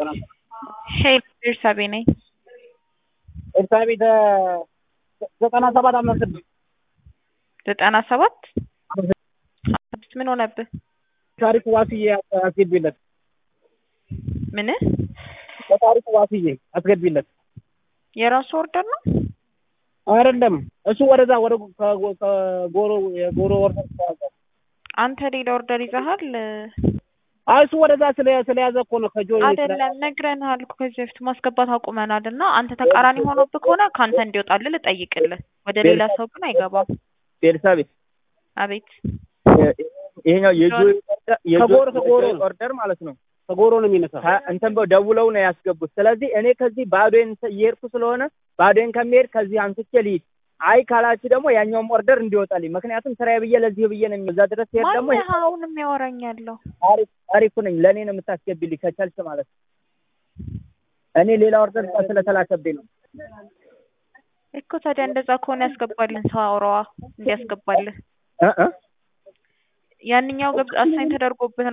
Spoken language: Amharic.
ሄይ ቤርሳቤ ነኝ። ኤልሳቤጥ ዘጠና ሰባት አምስት ስድስት ዘጠና ሰባት ስድስት ምን ሆነብህ? ታሪክ ዋስዬ አስገቢለት። ምን በታሪክ ዋስዬ አስገቢለት። የራሱ ኦርደር ነው? አይደለም እሱ ወደዛ ወደ ከጎ- ከጎሮ የጎሮ ወርደ አንተ ሌላ ኦርደር ይዘሃል? አይ እሱ ወደዛ ስለ ስለያዘ እኮ ነው ከጆ አይደለም ነግረንሃል እኮ ከዚህ በፊት ማስገባት አቁመናል። እና አንተ ተቃራኒ ሆኖብህ ከሆነ ከአንተ እንዲወጣልህ ልጠይቅልህ። ወደ ሌላ ሰው ግን አይገባም። ኤልሳቤጥ አቤት ይሄኛው የጆይ ከጎሮ ከጎሮ ነው። ኦርደር ማለት ነው። ከጎሮ ነው የሚነሳ ከ- እንትን በ- ደውለው ነው ያስገቡት። ስለዚህ እኔ ከዚህ ባዶዬን እየሄድኩ ስለሆነ ባዶዬን ከሚሄድ ከዚህ አንስቼ ልሂድ። አይ ካላችሁ ደግሞ ያኛውም ኦርደር እንዲወጣልኝ ምክንያቱም ስራዬ ብዬ ለዚህ ብዬ ነው እዛ ድረስ ሲሄድ ደግሞ ማነህ አሁን የሚያወራኝ ያለው? ታሪክ ታሪኩ ነኝ ለእኔ ነው የምታስገቢልኝ ከቻልሽ ማለት ነው። እኔ ሌላ ኦርደር ስለተላከብኝ ነው። እኮ ታዲያ እንደዛ ከሆነ ያስገባልን ሰው አውራዋ እንዲያስገባልህ። እ እ ያንኛው ገብቶ አሳይን ተደርጎብህ